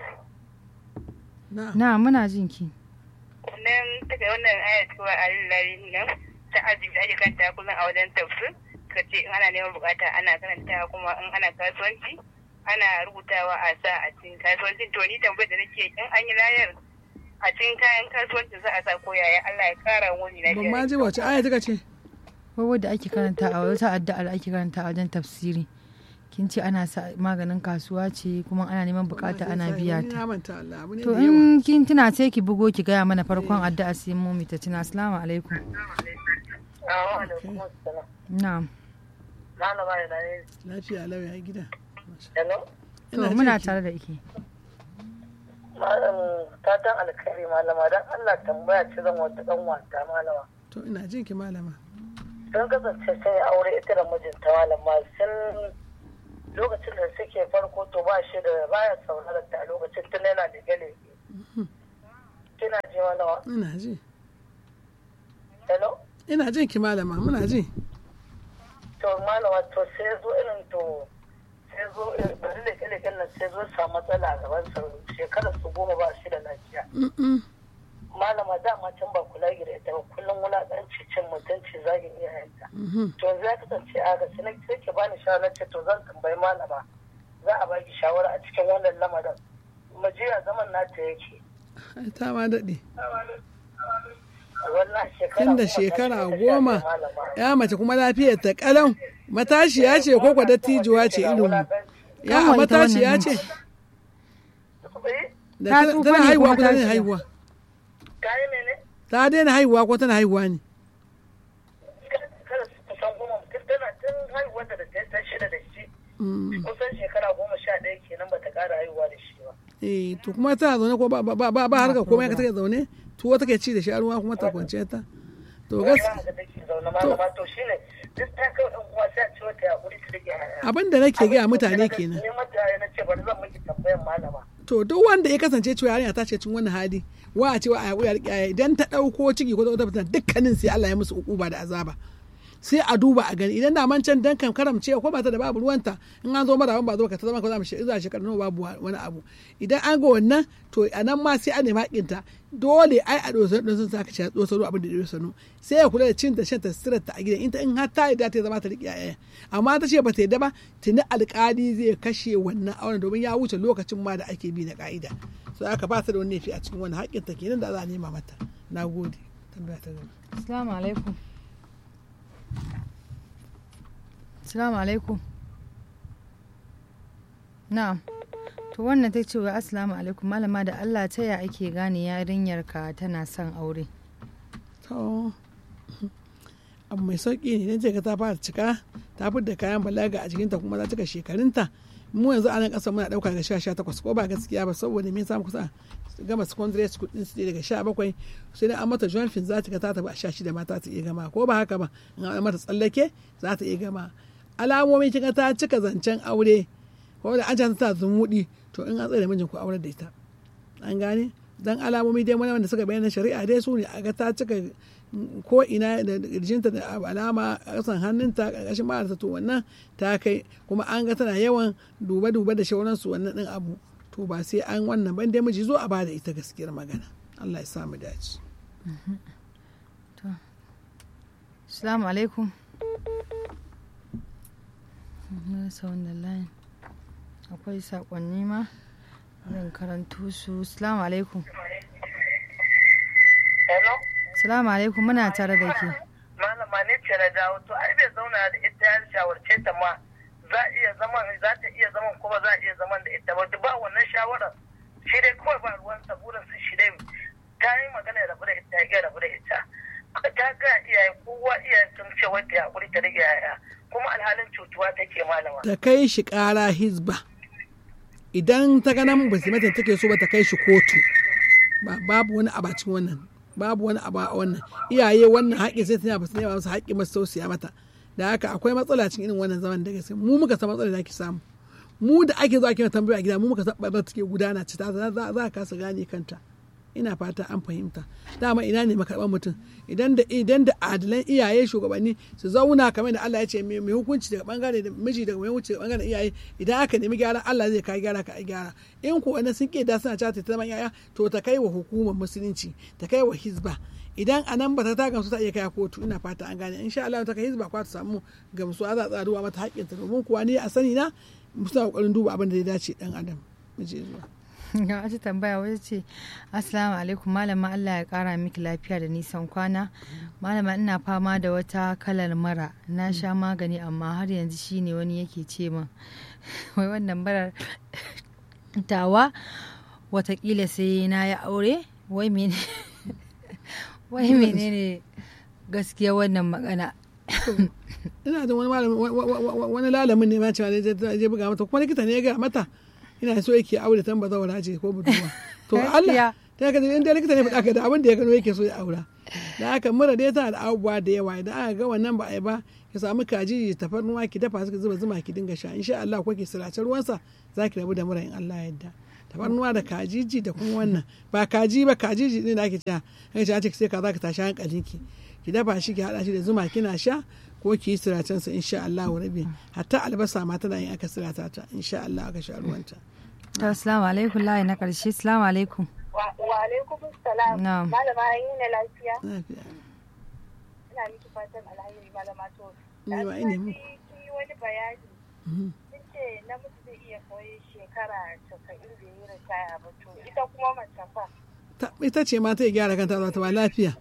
na muna jin ki Wannan take wannan ayat kuma alillahi nan ta azumi ake kanta kullum a wajen tafsir. Kace in ana neman bukata ana karanta kuma in ana kasuwanci ana rubutawa a sa a cikin kasuwancin to ni tambayar da nake in an yi layar a cikin kayan kasuwancin za a sa ko yaya Allah ya kara wani lafiya. ban ma ji wace aya take ce wai wadda ake karanta a wata addu'a da ake karanta a wajen tafsiri kin ce ana sa maganin kasuwa ce kuma ana neman bukata ana biya Ni ta na manta Allah abu ne to da yawa in kin tuna sai ki bugo ki gaya mana farkon addu'a sai mu ta tuna assalamu alaikum na'am Malama da ne. lafiya lau ya gida Hello? to Ina muna jin ki. tare da ke Malam fatan alkhairi malama don Allah tambaya ce zan wata dan wata malama. to ina jin ki malama Sun kasance sun yi aure ita da mijinta malama sun lokacin da suke farko to ba shi da baya sauraron ta a lokacin tun yana da gale. Kina ji malama? ina ji Hello? ina jin ki malama muna ji To malama to sai zo irin to sai zo irin bari leke-leken nan sai zo samu matsala a gaban sa shekarar su goma ba shi da lafiya. Mm-mm. malama dama can ba kula gida ita ba kullum wulaƙanci cin mutunci zagin iyayenta Mhm. to yanzu ya kasance a ga sai sai ke bani shawara ce to zan tambayi malama za a baki shawara a cikin wannan lamarin mu je a zaman nata yake Ai, ta ma daɗe wannan shekara tun da goma ta shekara shiga ta goma sha ɗaya, malama. ya mace kuma lafiyar ta kalau matashiya ce ko kwa dattijuwa ce irin mu ya Kanwa ita matashiya wannan ce Eh, da Ta tana tsufa tana ne haihuwa kuma ko tana tashiya. haihuwa kayi mene ta daina haihuwa ko tana haihuwa ne kada su kusan goma tun tana tun haihuwar da ta ta shida da shi Mm. kusan shekara goma sha ɗaya kenan ba ta ƙara haihuwa da shi ba eh to kuma tana zaune ko ba ba ba ba harka komai ka take zaune tuwo take ci da shi a ruwa kuma ta kwance ta to gas Wannan haka take zaune malama to shine duk ta kai ɗan uwa sai a ce wata yaƙuri ta rike yaya abin da nake gaya mutane kenan Ne mata na ce bari zan miki tambayan malama. to duk wanda ya kasance cewa yarinya ta ce cin wannan hali wa a cewa a yaƙuri a riƙe idan ta ɗauko ciki ko ta wata fitina dukkanin sai Allah ya musu ukuba da azaba sai a duba a gani idan da man can dan kan karamce ko ba ta da babu ruwanta in an zo mara ba zo ka ta zama ka zama shi za shekaru nawa babu wani abu idan an ga wannan to a nan ma sai an nemi haƙinta dole ai a dosa don sun saka ci dosa ruwa abin da ya sanu sai ya kula da cin ta shan ta sirar ta a gidan in ta in har ta yarda ta zama ta riƙe yaya amma ta ce ba ta yarda ba tuni alƙali zai kashe wannan auren domin ya wuce lokacin ma da ake bi na ka'ida sai aka ba ta da wani laifi a cikin wani haƙƙin ta kenan da za a nema mata na gode tambaya ta gaba Assalamu alaikum. Assalamu alaikum. Na'am. To wannan ta ce wa Assalamu alaikum malama da Allah ta ya ake gane yarinyar ka tana son aure. to abu mai sauƙi ne idan ka ta fara cika ta da kayan balaga a jikinta kuma ta cika shekarunta mu yanzu a nan ƙasa muna ɗauka daga sha sha takwas ko ba gaskiya ba saboda me samu kusa gama secondary school din su daga sha bakwai sai dai an mata joint fin za ta ga ta tafi a sha shida ma ta iya gama ko ba haka ba in an mata tsallake za ta iya gama alamomi kika ta cika zancen aure ko da an ta ta zumuɗi to in an tsaye da mijin ku aurar da ita an gane dan alamomi dai wani wanda suka bayyana shari'a dai su ne a ga ta cika ko ina da kirjinta da alama a kasan hannunta ƙarƙashin ma'arta to wannan ta kai kuma an ga tana yawan duba-duba da shauransu wannan ɗin abu to ba sai an wannan ban dai miji zo a bada ita gaskiyar magana Allah ya samu dace Assalamu alaikum. Na rasa wannan layin. Akwai saƙonni ma. Zan karanto su. Assalamu alaikum. Hello? Assalamu alaikum muna tare da ke. Malama ne ce na dawo to ai bai zauna da ita ya shawarce ta ma za a iya zaman za ta iya zaman kuma za a iya zaman da ita ba ba wannan shawarar shi dai kawai ba ruwan sa burin su shi dai ta yi magana ya rabu da ita ya rabu da ita ta ga iyaye kowa iyaye sun ce wata ya hakuri ta rage yaya kuma alhalin cutuwa take malama ta kai shi ƙara hizba idan ta ganin ba su mata take so ba ta kai shi kotu ba babu wani abacin wannan babu wani abu a wannan iyaye wannan haƙƙi sai tana ba su nema musu haƙƙi masu tausaya mata da haka akwai matsala cikin irin wannan zaman da gaske mu muka san matsalar da ake samu mu da ake zuwa kina tambaya a gida mu muka san ɓarnar take gudana ci ta za za a kasa gane kanta ina fata an fahimta dama ina ne makarɓar mutum idan da idan da adilan iyaye shugabanni su zauna kamar da Allah ya ce mai mai hukunci daga bangare da miji daga mai hukunci daga bangaren iyaye idan aka nemi gyara Allah zai kai gyara ka ai gyara in ko wani sun da suna cata ta zama yaya to ta kai wa hukumar musulunci ta kai wa hizba idan a nan ba ta ta gamsu ta iya kai kotu ina fata an gane insha Allah ta kai hizba kwa ta samu gamsuwa za a tsaruwa mata haƙƙinta domin kuwa ni a sani na suna kokarin duba abin da ya dace dan adam miji zuwa ga wata tambaya wata ce assalamu alaikum malama Allah ya kara miki lafiya da nisan kwana malama ina fama da wata kalar mara na sha magani amma har yanzu shine wani yake ce min wai wannan marar tawa watakila sai na yi aure wai mene wai menene gaskiya wannan magana ina da wani malamin wani lalamin ne ma cewa je buga mata kuma likita ne ya gaya mata ina so yake aure tan bazawara ce ko budurwa to Allah ta ga inda likita ne faɗa ka da abin da ya gano yake so ya aura da haka mura dai tana da abubuwa da yawa idan aka ga wannan ba a yi ba ki samu kaji tafarnuwa ki dafa suka zuba zuma ki dinga sha insha Allah ko ki sirace ruwansa za ki rabu da mura in Allah ya yarda tafarnuwa da kajiji da kuma wannan ba kaji ba kajiji ne da ake cewa ake cewa sai ka za ka tashi hankalinki ki dafa shi ki hada shi da zuma kina sha ko ki yi siracen sa insha Allah rabi hatta albasa ma tana yin aka sirata ta insha Allah aka sha ruwanta assalamu alaikum layi na karshe assalamu alaikum wa alaikum salam Na'am. malama an yi na lafiya lafiya ina miki fatan alheri malama to Ni ma ina muku. kin yi wani bayani Mhm. kin ce namiji zai iya koyi shekara casa'in da yi ritaya ba to ita kuma mace fa Ta- ita ce ma ta gyara kanta za ta ba lafiya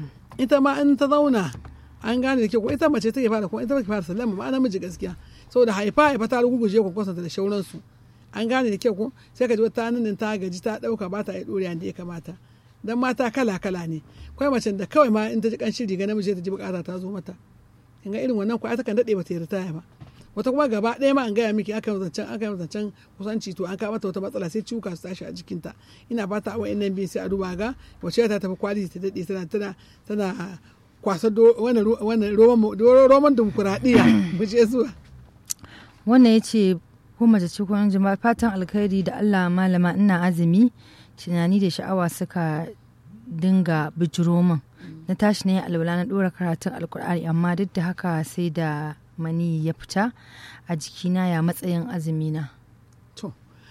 ita ma in ta zauna an gane da ke ko ita mace take fara ko ita take fara sallama ma namiji gaskiya saboda haifa haifa ta ruguje ko kwasanta da shauransu an gane da ke ko sai ka ji wata nan ta gaji ta dauka ba ta yi doriya da ya kamata dan mata kala kala ne kawai mace da kawai ma in ta ji kanshin riga namiji ta ji bukata ta zo mata in ga irin wannan ko ta kan dade ba ta yi ritaya ba wata kuma gaba ɗaya ma an gaya miki aka yi zancen aka yi zancen kusanci to an kawo mata wata matsala sai ciwuka su tashi a jikinta ina ba ta awa nan biyu sai a duba ga wace ta tafi kwali ta daɗe tana tana tana kwasa do- wannan ro- wannan roman do- roman dimokuraɗiyya mu je zuwa wannan ya ce ko mace ce ko namiji ma fatan alkhairi da Allah malama ina azumi tunani da sha'awa suka dinga bijiro min na tashi ne alwala na dora karatun alkur'ani amma duk da haka sai da mani ya fita a jikina ya matsayin azumina to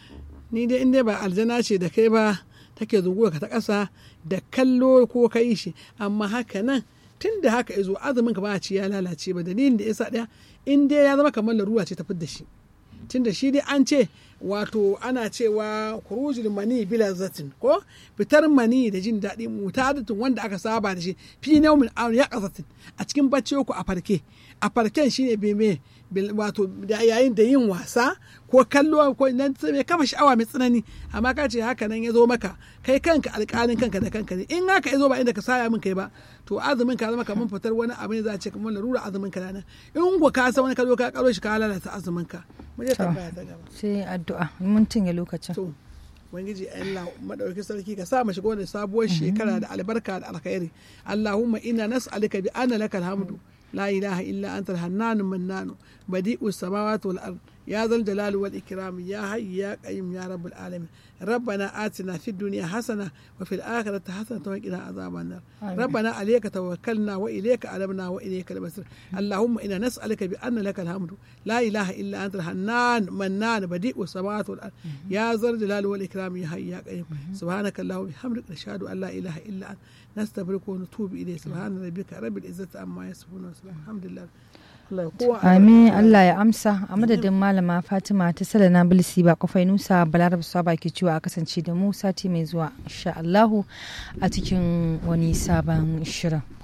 ni dai in dai ba aljana ce da kai ba take zunguwa ka ta ƙasa da kallo ko ka yi shi amma haka nan tun da haka izo azumin ka ba a ci ya lalace ba dalilin da yasa ɗaya in dai ya zama kamar larura ce ta da shi tun da shi dai an ce wato ana cewa kurujul mani bila zatin ko fitar mani da jin daɗi mutadatun wanda aka saba da shi fi naumin aun ya kasatin a cikin bacci ku a farke a farken shine beme bil- wato da yayin da yin wasa ko kallo ko nan mai kafa sha'awa mai tsanani amma ka ce haka nan ya zo maka kai kanka alƙalin kanka da kanka ne in haka ya zo ba inda ka saya min kai ba to azumin ka zama kamar fitar wani abu ne za a ce kamar larura azumin ka nan in ku ka san wani ka zo ka karo shi ka lalata azumin ka mu je tambaya ta gaba sai addu'a mun tinye lokacin to ubangiji Allah madauki sarki ka sa mu shiga wannan sabuwar shekara da albarka da alkhairi Allahumma inna nas'aluka bi anna lakal hamdu la ilaha illa anta al-hannan mannan badi'us samawati wal ard ya zal jalali wal ikram ya hayy ya qayyum ya rabbul alamin ربنا آتنا في الدنيا حسنة وفي الآخرة حسنة وقنا عذاب النار ربنا عليك توكلنا وإليك ألمنا وإليك المصير اللهم إنا نسألك بأن لك الحمد لا إله إلا أنت الحنان منان بديء السماوات والأرض يا ذا الجلال والإكرام يا حي يا قيوم سبحانك اللهم وبحمدك نشهد أن لا إله إلا أنت نستغفرك ونتوب إليك سبحان ربك رب العزة عما يصفون وسلام الحمد لله Allah ya kowa Amin Allah ya amsa a madadin malama Fatima ta Salana Bilisi ba kofai Nusa Balaraba Saba ke cewa a kasance da mu sati mai zuwa insha Allahu a cikin wani sabon shirin.